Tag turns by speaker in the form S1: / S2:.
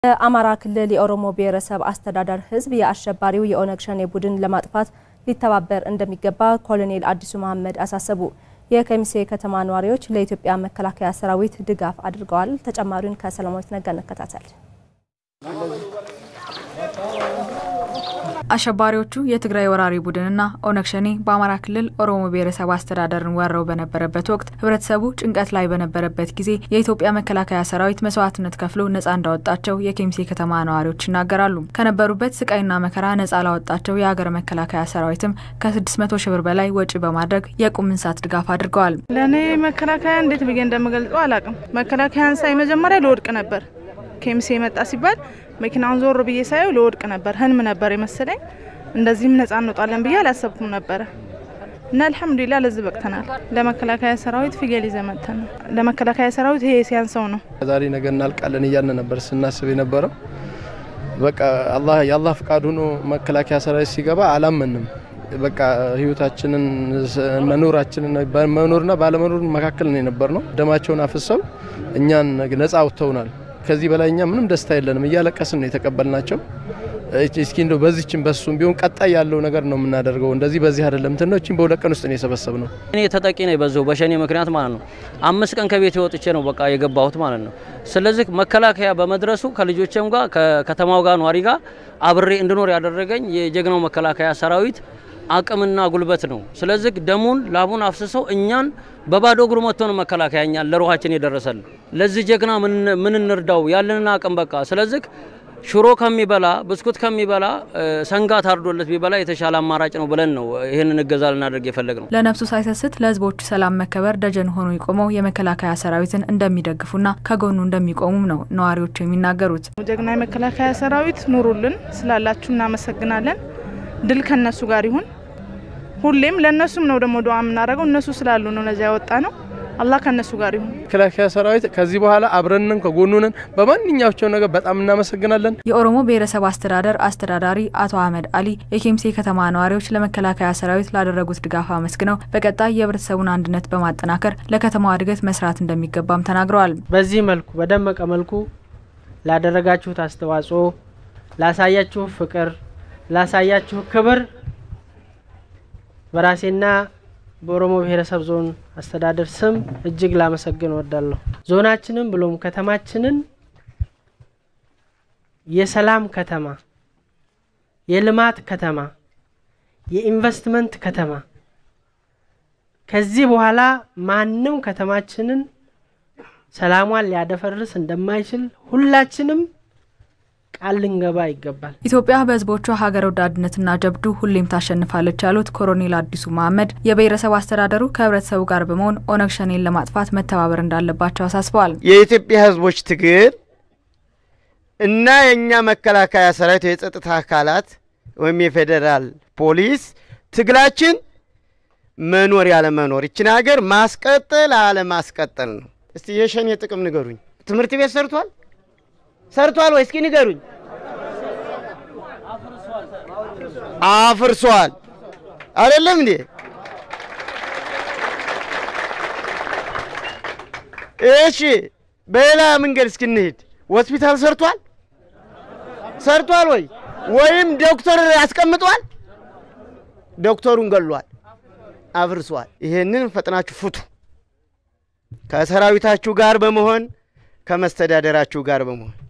S1: በአማራ ክልል የኦሮሞ ብሔረሰብ አስተዳደር ሕዝብ የአሸባሪው የኦነግ ሸኔ ቡድን ለማጥፋት ሊተባበር እንደሚገባ ኮሎኔል አዲሱ መሐመድ አሳሰቡ። የከሚሴ ከተማ ነዋሪዎች ለኢትዮጵያ መከላከያ ሰራዊት ድጋፍ አድርገዋል። ተጨማሪውን ከሰላማዊት ነጋ እንከታተል።
S2: አሸባሪዎቹ የትግራይ ወራሪ ቡድንና ኦነግ ሸኔ በአማራ ክልል ኦሮሞ ብሔረሰብ አስተዳደርን ወረው በነበረበት ወቅት ህብረተሰቡ ጭንቀት ላይ በነበረበት ጊዜ የኢትዮጵያ መከላከያ ሰራዊት መስዋዕትነት ከፍሎ ነጻ እንዳወጣቸው የኬሚሴ ከተማ ነዋሪዎች ይናገራሉ። ከነበሩበት ስቃይና መከራ ነጻ ላወጣቸው የሀገር መከላከያ ሰራዊትም ከ600 ሺህ ብር በላይ ወጪ በማድረግ የቁም እንስሳት ድጋፍ አድርገዋል።
S3: ለእኔ መከላከያ እንዴት ብዬ እንደምገልጸው አላቅም። መከላከያን ሳይ መጀመሪያ ልወድቅ ነበር። ኬሚሴ የመጣ ሲባል መኪናውን ዞር ብዬ ሳየው ልወድቅ ነበር። ህልም ነበር የመሰለኝ። እንደዚህም ነጻ እንወጣለን ብዬ አላሰብኩም ነበረ እና አልሐምዱሊላ ለዚህ በቅተናል። ለመከላከያ ሰራዊት ፍየል ይዘን መጥተን ነው። ለመከላከያ ሰራዊት ይሄ ሲያንሰው ነው።
S4: ዛሬ ነገ እናልቃለን እያልን ነበር ስናስብ የነበረው። በቃ አላህ የአላህ ፍቃድ ሆኖ መከላከያ ሰራዊት ሲገባ አላመንም። በቃ ህይወታችንን መኖራችንን በመኖርና ባለመኖር መካከል ነው የነበር ነው። ደማቸውን አፍሰው እኛን ነጻ አውጥተውናል። ከዚህ በላይ እኛ ምንም ደስታ የለንም። እያለቀስን ነው የተቀበልናቸው። እስኪ እንደው በዚህችን በሱም ቢሆን ቀጣይ ያለው ነገር ነው የምናደርገው። እንደዚህ በዚህ አይደለም ትኖችን በሁለት ቀን ውስጥ ነው የሰበሰብ ነው።
S5: እኔ ተጠቂ ነኝ በዛው በሸኔ ምክንያት ማለት ነው። አምስት ቀን ከቤት ወጥቼ ነው በቃ የገባሁት ማለት ነው። ስለዚህ መከላከያ በመድረሱ ከልጆቼም ጋር ከከተማው ጋር ነዋሪ ጋር አብሬ እንድኖር ያደረገኝ የጀግናው መከላከያ ሰራዊት አቅምና ጉልበት ነው። ስለዚህ ደሙን ላቡን አፍስሰው እኛን በባዶ እግሩ መጥቶ ነው መከላከያ እኛን ለሩሃችን የደረሰልን። ለዚህ ጀግና ምን እንርዳው ያለንን አቅም በቃ ስለዚህ ሽሮ ከሚበላ ብስኩት ከሚበላ ሰንጋ ታርዶለት ቢበላ የተሻለ አማራጭ ነው ብለን ነው ይህንን እገዛ ልናደርግ የፈለግ ነው።
S2: ለነፍሱ ሳይሰስት ለሕዝቦቹ ሰላም መከበር ደጀን ሆኖ የቆመው የመከላከያ ሰራዊትን እንደሚደግፉና ከጎኑ እንደሚቆሙም ነው ነዋሪዎቹ የሚናገሩት።
S3: ጀግና የመከላከያ ሰራዊት ኑሩልን፣ ስላላችሁ እናመሰግናለን። ድል ከነሱ ጋር ይሁን። ሁሌም ለእነሱም ነው ደግሞ ዱዓ የምናደርገው። እነሱ ስላሉ ነው ነዚያ ያወጣ ነው። አላህ ከነሱ ጋር ይሁን።
S4: መከላከያ ሰራዊት ከዚህ በኋላ አብረንን ከጎኑንን በማንኛቸው ነገር በጣም እናመሰግናለን።
S2: የኦሮሞ ብሔረሰብ አስተዳደር አስተዳዳሪ አቶ አህመድ አሊ የኬሚሴ ከተማ ነዋሪዎች ለመከላከያ ሰራዊት ላደረጉት ድጋፍ አመስግነው በቀጣይ የህብረተሰቡን አንድነት በማጠናከር ለከተማዋ እድገት መስራት እንደሚገባም ተናግረዋል።
S6: በዚህ መልኩ በደመቀ መልኩ ላደረጋችሁት አስተዋጽኦ፣ ላሳያችሁ ፍቅር፣ ላሳያችሁ ክብር በራሴና በኦሮሞ ብሔረሰብ ዞን አስተዳደር ስም እጅግ ላመሰግን እወዳለሁ። ዞናችንን ብሎም ከተማችንን የሰላም ከተማ፣ የልማት ከተማ፣ የኢንቨስትመንት ከተማ ከዚህ በኋላ ማንም ከተማችንን ሰላሟን ሊያደፈርስ እንደማይችል ሁላችንም ቃል ልንገባ ይገባል።
S2: ኢትዮጵያ በህዝቦቿ ሀገር ወዳድነትና ጀብዱ ሁሌም ታሸንፋለች ያሉት ኮሎኔል አዲሱ መሐመድ የብሔረሰብ አስተዳደሩ ከህብረተሰቡ ጋር በመሆን ኦነግ ሸኔን ለማጥፋት መተባበር እንዳለባቸው አሳስበዋል።
S7: የኢትዮጵያ ህዝቦች ትግል እና የእኛ መከላከያ ሰራዊት የጸጥታ አካላት ወይም የፌዴራል ፖሊስ ትግላችን መኖር ያለመኖር ይችን ሀገር ማስቀጠል አለማስቀጠል ነው። እስቲ የሸኔ ጥቅም ንገሩኝ። ትምህርት ቤት ሰርቷል ሰርቷል ወይ? እስኪ ንገሩኝ። አፍርሷል አይደለም እንዴ? እሺ፣ በሌላ መንገድ እስኪ እንሂድ። ሆስፒታል ሰርቷል ሰርቷል ወይ? ወይም ዶክተር አስቀምጧል? ዶክተሩን ገሏል፣ አፍርሷል። ይሄንን ፈጥናችሁ ፍቱ። ከሰራዊታችሁ ጋር በመሆን ከመስተዳደራችሁ ጋር በመሆን